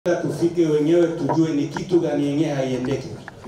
tufike wenyewe tujue ni kitu gani yenye haiendeki.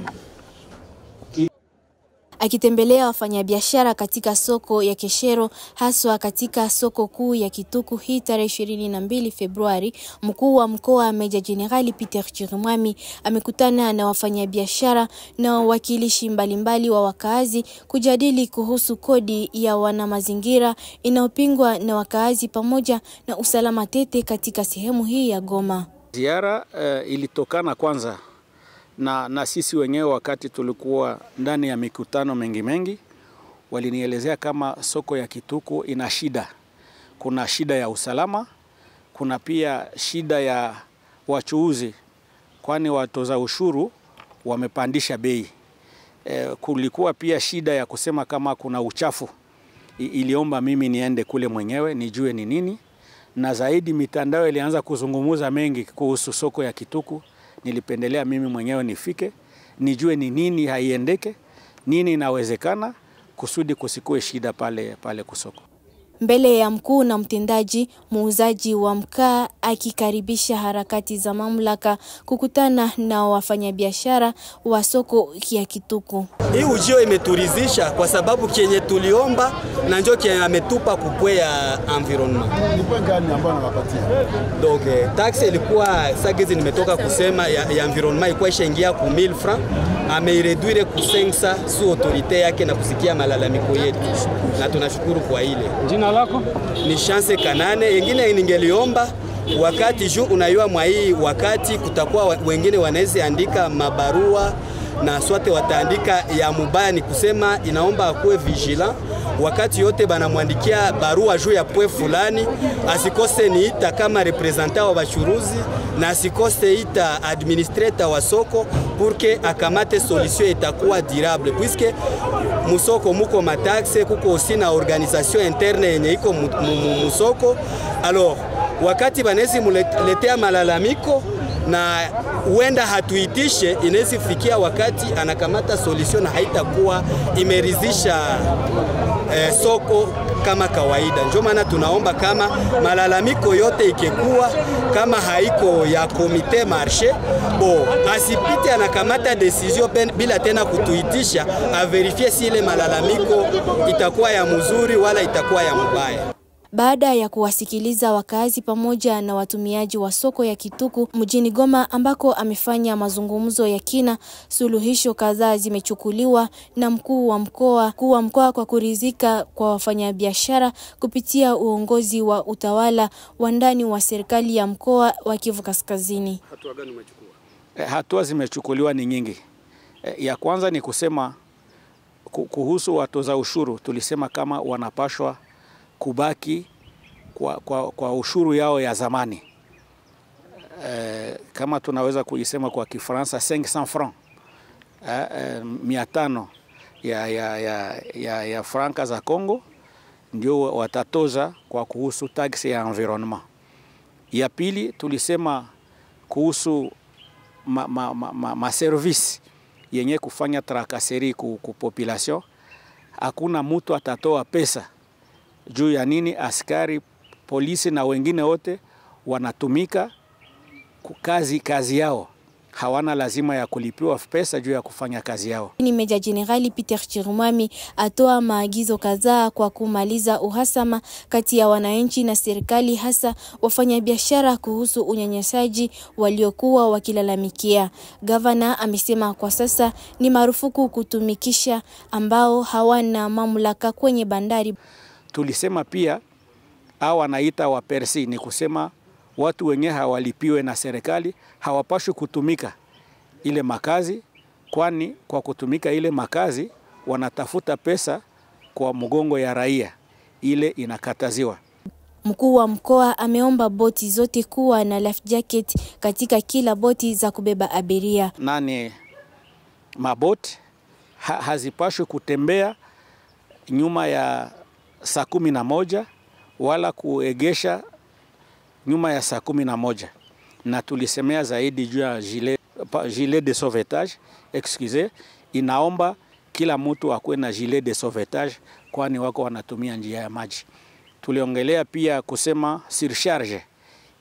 Akitembelea wafanyabiashara katika soko ya Keshero haswa katika soko kuu ya Kituku hii tarehe ishirini na mbili Februari, mkuu wa mkoa Meja Jenerali Peter Chirimwami amekutana na wafanyabiashara na wawakilishi mbalimbali wa wakaazi kujadili kuhusu kodi ya wanamazingira inayopingwa na wakaazi pamoja na usalama tete katika sehemu hii ya Goma. Ziara uh, ilitokana kwanza na, na sisi wenyewe wakati tulikuwa ndani ya mikutano mengi mengi, walinielezea kama soko ya Kituku ina shida. Kuna shida ya usalama, kuna pia shida ya wachuuzi, kwani watoza ushuru wamepandisha bei. E, kulikuwa pia shida ya kusema kama kuna uchafu. I, iliomba mimi niende kule mwenyewe nijue ni nini, na zaidi mitandao ilianza kuzungumuza mengi kuhusu soko ya Kituku nilipendelea mimi mwenyewe nifike nijue ni nini haiendeke, nini inawezekana, kusudi kusikue shida pale pale kusoko. Mbele ya mkuu na mtendaji, muuzaji wa mkaa akikaribisha harakati za mamlaka kukutana na wafanyabiashara wa soko ya Kituku. Hii ujio imeturizisha kwa sababu kenye tuliomba na njo kenye ametupa kupwe ya environment. Ni gani ambayo anawapatia? Donc taxe ilikuwa sagizi nimetoka kusema ya, ya environment ilikuwa ishaingia ku 1000 francs, ameireduire ku 500 su autorite yake na kusikia malalamiko yetu, na tunashukuru kwa ile. Jina lako? Ni chance kanane yengine ningeliomba wakati juu unayua mwa hii wakati kutakuwa wengine wanaweza andika mabarua na swate wataandika ya mubaya, ni kusema inaomba akuwe vigilant wakati yote banamwandikia barua juu ya pwe fulani, asikose niita kama representant wa bachuruzi na asikose ita administrator wa soko purke akamate solution itakuwa durable, puisque musoko muko mataxe kuko osi na organisation interne yenye iko musoko. Alors wakati banezi muletea malalamiko na huenda hatuitishe, inaweza fikia wakati anakamata solution na haitakuwa imeridhisha eh, soko kama kawaida. Ndio maana tunaomba kama malalamiko yote ikekuwa kama haiko ya komite marshe bo asipite anakamata decision bila tena kutuitisha, averifie si ile malalamiko itakuwa ya mzuri wala itakuwa ya mbaya. Baada ya kuwasikiliza wakazi pamoja na watumiaji wa soko ya Kituku mjini Goma ambako amefanya mazungumzo ya kina, suluhisho kadhaa zimechukuliwa na mkuu wa mkoa mkuu wa mkoa kwa kuridhika kwa wafanyabiashara kupitia uongozi wa utawala wa ndani wa serikali ya mkoa wa Kivu Kaskazini. Hatua gani umechukua? E, hatua zimechukuliwa ni nyingi. E, ya kwanza ni kusema kuhusu watoza ushuru, tulisema kama wanapashwa kubaki kwa, kwa, kwa ushuru yao ya zamani e, kama tunaweza kuisema kwa Kifaransa 500 francs e, e, mia tano ya, ya, ya, ya, ya franka za Congo ndio watatoza kwa kuhusu tax ya environnement. Ya pili tulisema kuhusu ma, ma, ma, ma, ma service yenye kufanya trakaseri ku, ku population, hakuna mtu atatoa pesa juu ya nini askari polisi na wengine wote wanatumika kazi, kazi yao hawana lazima ya kulipiwa pesa juu ya kufanya kazi yao. Ni Meja Jenerali Peter Chirumami atoa maagizo kadhaa kwa kumaliza uhasama kati ya wananchi na serikali, hasa wafanyabiashara kuhusu unyanyasaji waliokuwa wakilalamikia. Gavana amesema kwa sasa ni marufuku kutumikisha ambao hawana mamlaka kwenye bandari. Tulisema pia au wanaita wapersi, ni kusema watu wenye hawalipiwe na serikali hawapashwi kutumika ile makazi, kwani kwa kutumika ile makazi wanatafuta pesa kwa mgongo ya raia, ile inakataziwa. Mkuu wa mkoa ameomba boti zote kuwa na life jacket katika kila boti za kubeba abiria. Nani maboti ha, hazipashwi kutembea nyuma ya saa kumi na moja wala kuegesha nyuma ya saa kumi na moja na tulisemea zaidi juu ya gilet, gilet de sauvetage excuse, inaomba kila mtu akuwe na gilet de sauvetage, kwani wako wanatumia njia ya maji. Tuliongelea pia kusema surcharge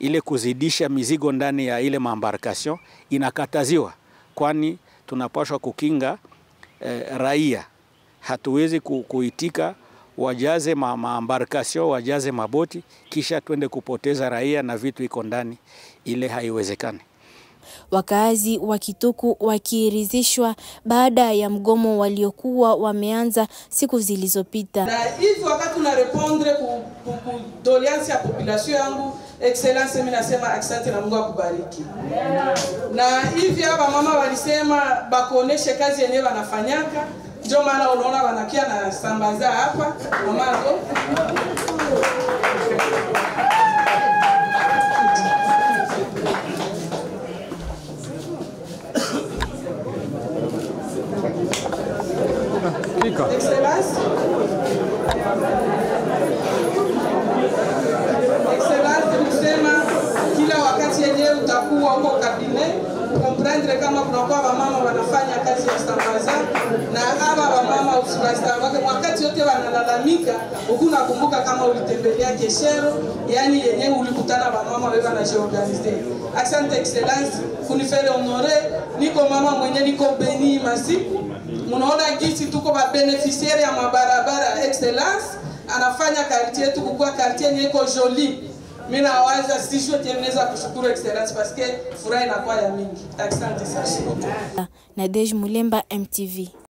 ile kuzidisha mizigo ndani ya ile maembarkation inakataziwa, kwani tunapaswa kukinga eh, raia. Hatuwezi ku, kuitika wajaze ma, maembarkation wajaze maboti kisha twende kupoteza raia na vitu iko ndani, ile haiwezekani. Wakaazi wa Kituku wakiridhishwa baada ya mgomo waliokuwa wameanza siku zilizopita. na hivi wakati una répondre ku, ku, ku doléance ya population yangu excellence, mimi nasema asante na Mungu akubariki. Na hivi hapa mama walisema bakuoneshe kazi yenyewe wanafanyaka, ndio maana unaona wanakia na sambaza hapa mamazo Excellence. Excellence kusema kila wakati yenyewe utakuwa huko kabine comprendre kama kunakuwa wamama wanafanya kazi ya sambaza na hawa wamama usiwastawake wakati yote wanalalamika, huku nakumbuka kama ulitembelea Keshero, yani yenyewe ulikutana wamama wewe wanajiorganize. Asante excellence kunifere honore, niko mama mwenye niko beni masiku munaona gisi tuko ba beneficiaire ya mabarabara excellence anafanya quartier yetu kukua quartier yenye iko joli. Mimi nawaza sijue tena naweza kushukuru excellence parce que furaha inakuwa ya mingi. Asante sana. Nadej Mulemba, MTV.